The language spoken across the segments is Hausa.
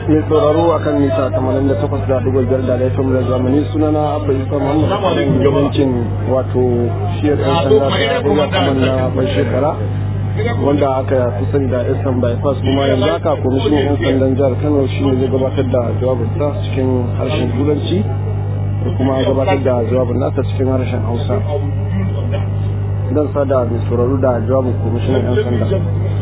mai sauraro a kan mita 88 da dubu biyar da laifin da zamani sunana abba isa muhammad gabancin wato shiyar yan sanda ta ya kuma na bai shekara wanda aka fi sani da eastern bypass kuma yanzu haka kwamishinan yan sandan jihar kano shi ne zai gabatar da jawabinsa cikin harshen turanci da kuma gabatar da jawabin nasa cikin harshen hausa don sada mai sauraro da jawabin kwamishinan yan sanda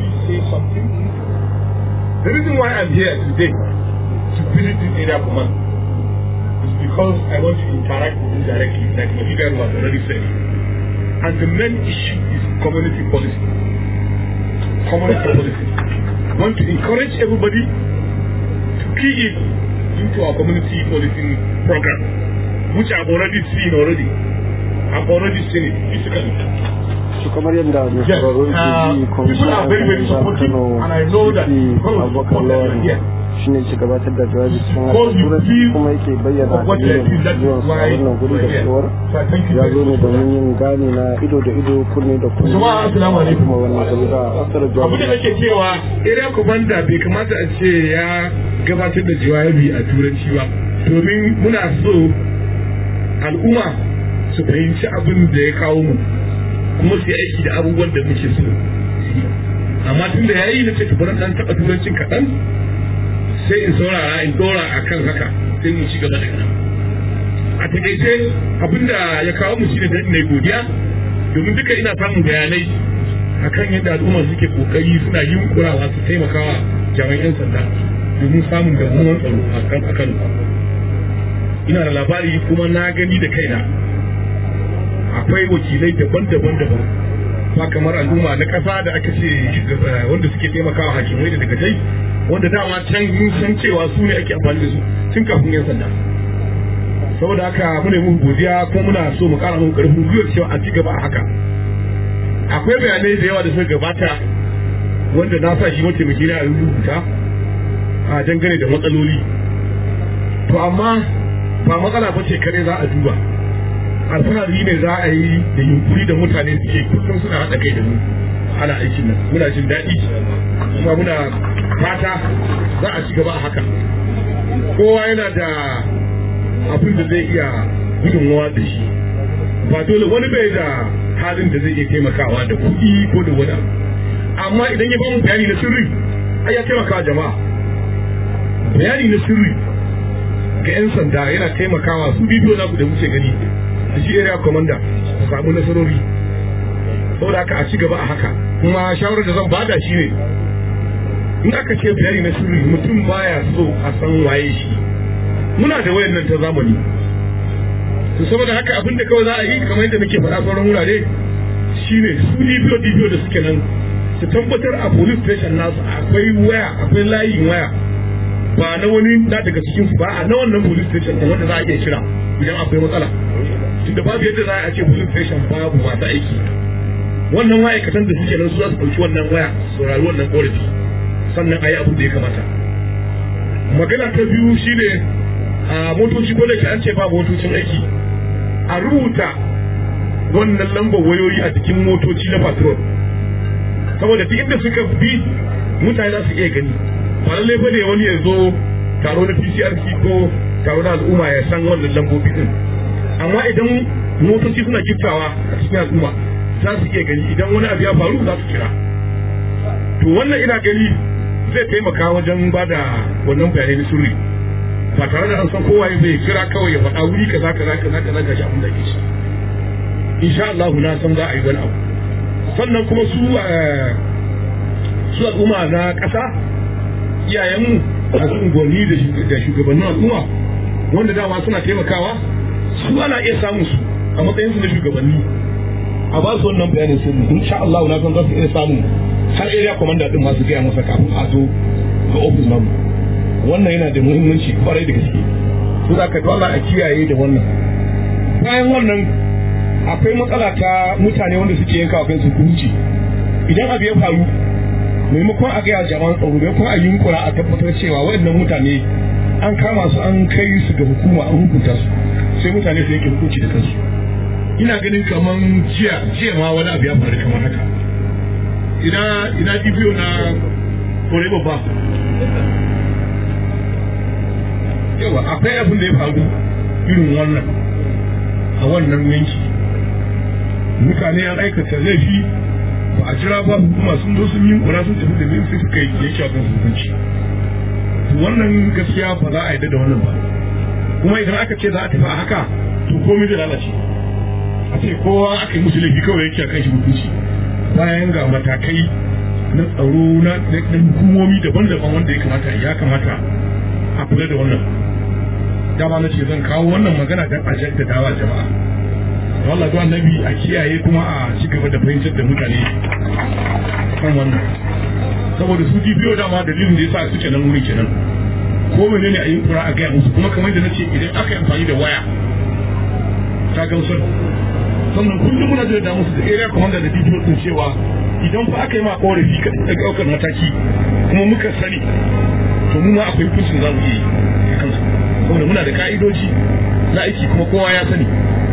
The reason why I'm here today to visit this area command is because I want to interact with you directly, like my leader has already said. And the main issue is community policy. Community policy. I want to encourage everybody to key in into our community policing program, which I've already seen already. I've already seen it physically. su kamar yadda mai sauraro ke ji kwamishinan yan sanda kano cp abubakar lawan shi ne ke gabatar da jawabi cikin harshen turanci kuma yake bayyana dalilin zuwan a wannan guri da cewar ya zo ne domin yin gane na ido da ido kunne da kunne kuma wannan gari da asar jawabi abin da nake cewa area commander bai kamata a ce ya gabatar da jawabi a turanci ba domin muna so al'umma su fahimci abin da ya kawo mu kuma su yi aiki da abubuwan da muke so amma tun da yayi na ce to bari dan taba turancin kaɗan sai in saurara in dora akan haka sai mu ci gaba da kana a takaice abinda ya kawo mu shine da mai godiya domin duka ina samun bayanai akan yadda al'umma suke kokari suna yunkurawa su taimakawa jami'an 'yan sanda domin samun damuwan tsaro a kan akan ina da labari kuma na gani da kaina akwai wakilai daban-daban daban ba kamar al'umma na ƙasa da aka ce wanda suke taimakawa hakimai da daga dai wanda dama can mun san cewa su ne ake amfani da su tun kafin yan sanda saboda haka muna muku godiya kuma muna so mu ƙara muku ƙarfin gwiwar cewa a ci gaba a haka akwai bayanai da yawa da suka gabata wanda na sa shi mataimaki na rubuta a dangane da matsaloli to amma ba matsala ba ce kare za a duba alfahari ne za a yi da yunkuri da mutane suke kusan suna haɗa kai da mu ana aikin nan muna jin daɗi kuma muna fata za a ci gaba a haka kowa yana da abin da zai iya gudunmawa da shi ba dole wani bai da halin da zai iya taimakawa da kuɗi ko da wani amma idan ya bamu bayani na sirri ai ya taimakawa jama'a bayani na sirri ga 'yan sanda yana taimakawa su bidiyo naku da muke gani da shi area commander su samu nasarori saboda haka a ci gaba a haka kuma shawarar da zan bada shi ne in aka ce bayani na sirri mutum baya so a san waye shi muna da wayan nan ta zamani to saboda haka abin da kawai za a yi kamar yadda muke faɗa sauran wurare shine su dibiyo dibiyo da suke nan su tabbatar a police station nasu akwai waya akwai layin waya ba na wani na daga cikin su ba a na wannan police station da wanda za a iya kira idan akwai matsala tunda babu yadda za a ce police station babu masu aiki wannan ma'aikatan da suke nan su za su ɗauki wannan waya saurari wannan ƙorafi sannan a yi abin da ya kamata magana ta biyu shine a motoci ko da ke an ce ba motocin aiki a rubuta wannan lambar wayoyi a cikin motoci na patrol saboda duk inda suka bi mutane za su iya gani ba lallai ba ne wani ya zo taro na PCRC ko taro na al'umma ya san wannan lambobi din amma idan motoci suna giftawa a cikin al'umma za su iya gani idan wani abu ya faru za su kira to wannan ina gani zai taimaka wajen ba da wannan bayanai na sirri ba tare da an san kowa zai kira kawai ya faɗa wuri kaza kaza kaza kaza ga shi abin da ke shi insha Allah na san za a yi wani abu sannan kuma su su al'umma na ƙasa iyayenmu masu unguwanni da shugabannin al'umma wanda dama suna taimakawa su ana iya samun su a matsayin su na shugabanni a ba su wannan bayanin sirri insha Allah na san za su iya samun har area commander din masu gaya masa kafin a zo ga office namu wannan yana da muhimmanci kwarai da gaske su za ka dole a kiyaye da wannan bayan wannan akwai matsala ta mutane wanda suke yanka wa kansu hukunci idan abu ya faru maimakon a gaya jama'an tsaro maimakon a yunkura a tabbatar cewa waɗannan mutane an kama su an kai su ga hukuma an hukunta su sai mutane su yanke hukunci da kansu ina ganin kaman jiya jiya ma wani abu ya faru kamar haka ina ina dibiyo na kore babba akwai abin da ya faru irin wannan a wannan yanki mutane an aikata laifi ba a jira ba hukuma sun zo sun yi kura sun tafi da zai suka yi yake a kan hukunci wannan gaskiya ba za a yi da wannan ba kuma idan aka ce za a tafi a haka to komai zai lalace a ce kowa aka yi musu laifi kawai yake a kan shi hukunci bayan ga matakai na tsaro na hukumomi daban-daban wanda ya kamata ya kamata a kula da wannan dama na ce zan kawo wannan magana don a jaddadawa jama'a wallah zuwa nabi a kiyaye kuma a ci gaba da fahimtar da mutane kan wannan saboda su DPO dama dalilin da yasa suke nan wuri kenan ko menene a yi kura a gaya musu kuma kamar da nace idan aka yi amfani da waya ta gamsar sannan kullum muna da musu da area commander da DPO din cewa idan fa aka yi ma korafi ka ɗaukar mataki kuma muka sani to mu ma akwai hukuncin za mu iya yi kansu saboda muna da ka'idoji na aiki kuma kowa ya sani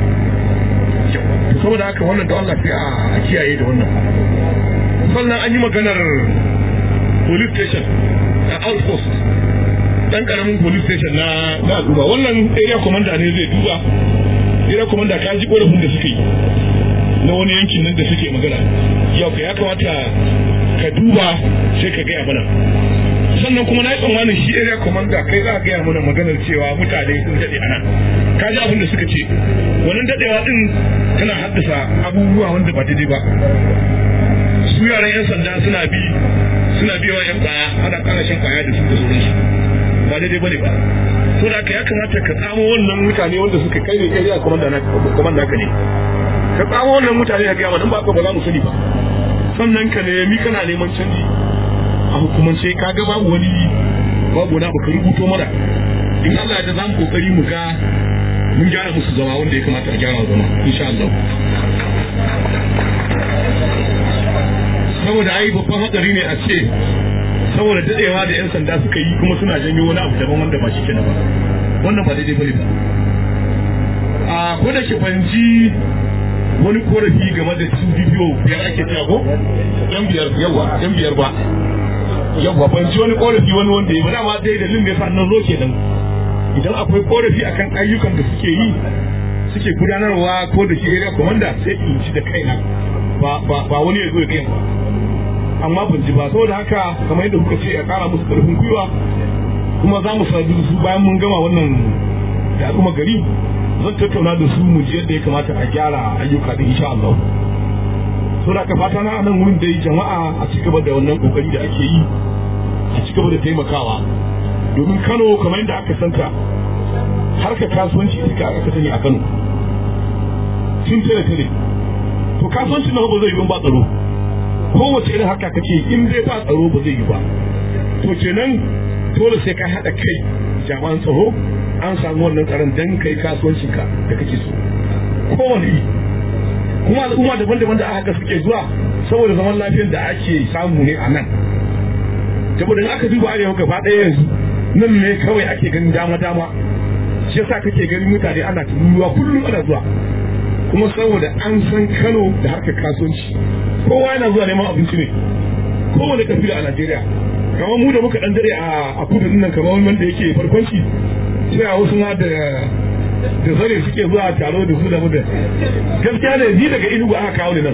saboda haka wannan da Allah sai a kiyaye da wannan sannan an yi maganar police station a outpost dan karamin police station na na al'umma wannan area commander ne zai duba area commander ka ji korafin da suke yi na wani yankin nan da suke magana yau ka ya kamata ka duba sai ka gaya mana sannan kuma na yi tsammanin shi area commander kai za a gaya mana maganar cewa mutane sun daɗe ana ka ji abin da suka ce wannan daɗewa ɗin tana haddasa abubuwa wanda ba daidai ba su yaran yan sanda suna bi suna biyawa yan kwaya ana ƙara shan kwaya da su da sauransu ba daidai bane ba to da haka ya kamata ka tsamo wannan mutane wanda suka kai ne kai area commander na commander ka ne ka tsamo wannan mutane a gaya mana ba ka ba za mu sani ba sannan ka nemi kana neman canji a hukumance ka ga babu wani babu wani abu ka rubuto mana in Allah ya da za mu kokari mu ga mun gyara musu zama wanda ya kamata a gyara zama insha Allah saboda ai babban hadari ne a ce saboda dadewa da yan sanda suka yi kuma suna janyo wani abu daban wanda ba shi kenan ba wannan ba daidai bane ba a ko da ke fahimci wani korafi game da su bidiyo biyar ake cewa ko yan biyar yawa yan biyar ba yawa ban ji wani korafi wani wanda ya ba dama dai dalilin da ya sa nan zo kenan idan akwai korafi akan ayyukan da suke yi suke gudanarwa ko da shi area commander sai in ci da kaina ba ba ba wani ya zo ya kai ba amma ban ji ba saboda haka kamar yadda kuka ce a kara musu karfin gwiwa kuma za mu sadu su bayan mun gama wannan da al'umma gari zan tattauna da su mu ji yadda ya kamata a gyara ayyuka da insha Allah so da ka fata na nan wurin dai jama'a a ci gaba da wannan kokari da ake yi a ci gaba da taimakawa domin Kano kamar yadda aka santa harkar kasuwanci ita aka sani a Kano tun tare tare to kasuwancin nan ba zai yi ba tsaro kowace irin harka kace in dai ba tsaro ba zai yi ba to kenan dole sai ka haɗa kai jami'an tsaro an samu wannan tsaron dan kai kasuwancinka da kake so kowane yi kuma al'umma daban-daban da aka suke zuwa saboda zaman lafiyar da ake samu ne a nan saboda in aka duba arewa gaba ɗaya yanzu nan ne kawai ake ganin dama-dama shi yasa kake ganin mutane ana tururuwa kullum ana zuwa kuma saboda an san kano da harkar kasuwanci kowa yana zuwa neman abinci ne kowane kabila a najeriya kamar mu da muka dan dare a kudu nan kamar wanda yake farkonci sai a wasu ma da da zare suke zuwa taro da su da muda gaskiya ne ni daga inugu aka kawo ni nan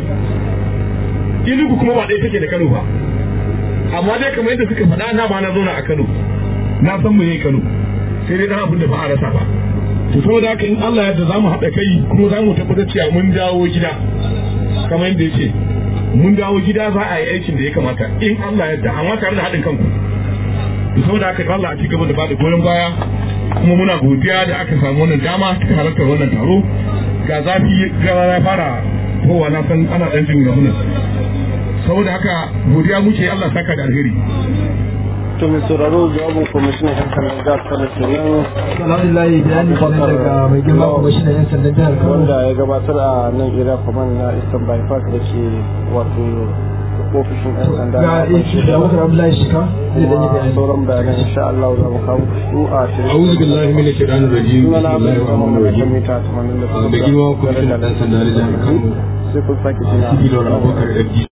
inugu kuma ba ɗaya take da kano ba amma dai kamar yadda suka faɗa na ma na zauna a kano na san mu ne kano sai dai dan abin da ba a rasa ba to saboda haka in Allah yadda zamu haɗa kai kuma zamu tabbatar cewa mun dawo gida kamar yadda yake mun dawo gida za a yi aikin da ya kamata in Allah yadda amma tare da haɗin kanku to saboda haka Allah a ci gaba da bada goyon baya kuma muna godiya da aka samu wannan dama ta halartar wannan taro ga zafi gara ya fara kowa na san ana ɗan jin ramunan saboda haka godiya muke Allah saka da alheri to mai sauraro jawabin kwamishinan yan sandan jihar kano kenan alhamdulillah bayani kenan daga mai girma kwamishinan yan sandan jihar kano wanda ya gabatar a nan area command na eastern bypass da ke wato ofishin yan sanda ga ishi da wakar abdullahi shika zai danyi bayani sauran bayanan insha Allah za mu kawo su a shirin أعوذ بالله من الشيطان الرجيم بسم sunana الله الرحمن الرحيم mita 88 da girma kwamishinan ɗan sanda na jihar Kano sai kun sake jina Sidi Laura Abubakar FD